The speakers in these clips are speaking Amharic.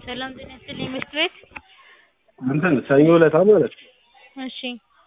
ሰላም ጤና ይስጥልኝ ምሽት ቤት እንትን ሰኞ ዕለት ማለት ነው እሺ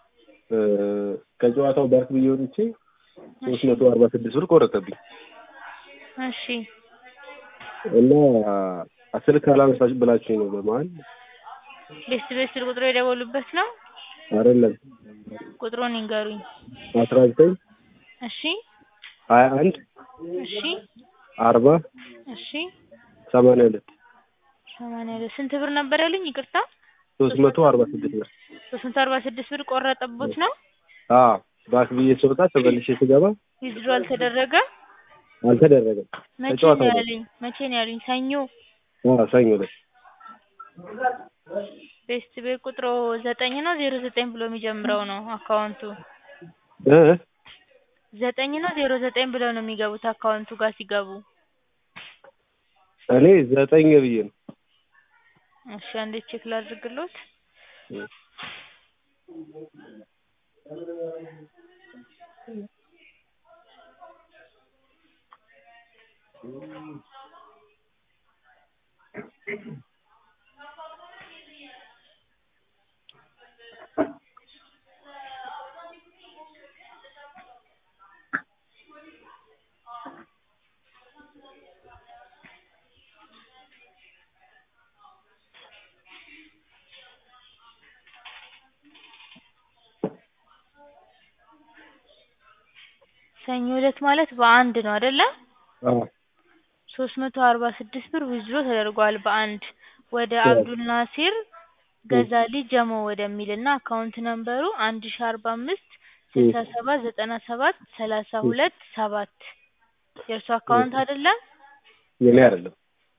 ከጨዋታው ባክ ብዬ ወጥቼ ሶስት መቶ አርባ ስድስት ብር ቆረጠብኝ እሺ እና ስልክ አላነሳሽ ብላችሁኝ ነው በመሀል ቤስት ቤት ስልክ ቁጥሩ የደወሉበት ነው አይደለም ቁጥሩን ይንገሩኝ አስራ ዘጠኝ እሺ ሀያ አንድ እሺ አርባ እሺ ሰማንያ ሁለት ሰማንያ ሁለት ስንት ብር ነበር ያሉኝ ይቅርታ ሶስት መቶ አርባ ስድስት ብር ሶስት መቶ አርባ ስድስት ብር ቆረጠቦት ነው አዎ ባክ ብዬ ስወጣ ተመልሼ ስገባ ዊዝድሮ አልተደረገ አልተደረገም መቼ ነው ተጫዋታው ነው ያሉኝ መቼ ነው ያሉኝ ሰኞ አዎ ሰኞ ዕለት ቤስት ቤት ቁጥሩ ዘጠኝ ነው ዜሮ ዘጠኝ ብሎ የሚጀምረው ነው አካውንቱ እ ዘጠኝ ነው ዜሮ ዘጠኝ ብለው ነው የሚገቡት አካውንቱ ጋር ሲገቡ እኔ ዘጠኝ ብዬ ነው እሺ አንዴ ቼክ ላድርግሎት ሰኞ ዕለት ማለት በአንድ ነው አይደለ አዎ ሶስት መቶ አርባ ስድስት ብር ዊዝድሮ ተደርጓል በአንድ ወደ አብዱል ናሲር ገዛሊ ጀሞ ወደሚል እና አካውንት ነምበሩ አንድ ሺ አርባ አምስት ስልሳ ሰባት ዘጠና ሰባት ሰላሳ ሁለት ሰባት የእርሱ አካውንት አይደለም የኔ አይደለም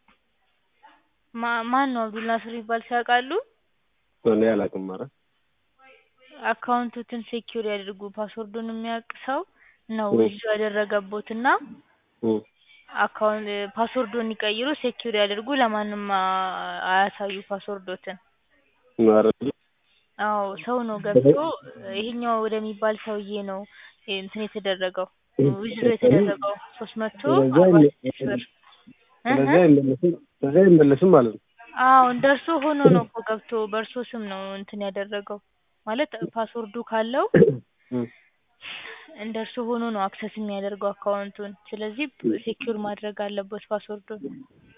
ማ ማን ነው አብዱል ናስር የሚባል ሰው ያውቃሉ እኔ አላውቅም ኧረ አካውንቶትን ሴኪዩር ያድርጉ ፓስወርዱን የሚያውቅ ሰው ነው ዊዝድሮ ያደረገቦት እና እ አካውንት ፓስወርዱን ይቀይሩ ሴኪዩር ያድርጉ ለማንም አ- አያሳዩ ፓስወርዶትን ኧረ አዎ ሰው ነው ገብቶ ይሄኛው ወደሚባል ሰውዬ ነው እንትን የተደረገው ዊዝድሮ የተደረገው ሶስት መቶ ስለዚህ አርባ አይመ- ስድስት ብር እህ ስለዚህ አይመለስም ስለዚህ አይመለስም ማለት ነው አዎ እንደ እርሶ ሆኖ ነው እኮ ገብቶ በእርሶ ስም ነው እንትን ያደረገው ማለት ፓስወርዱ ካለው እ እንደ እርሶ ሆኖ ነው አክሰስ የሚያደርገው አካውንቱን ስለዚህ ሴኪዩር ማድረግ አለበት ፓስወርዱን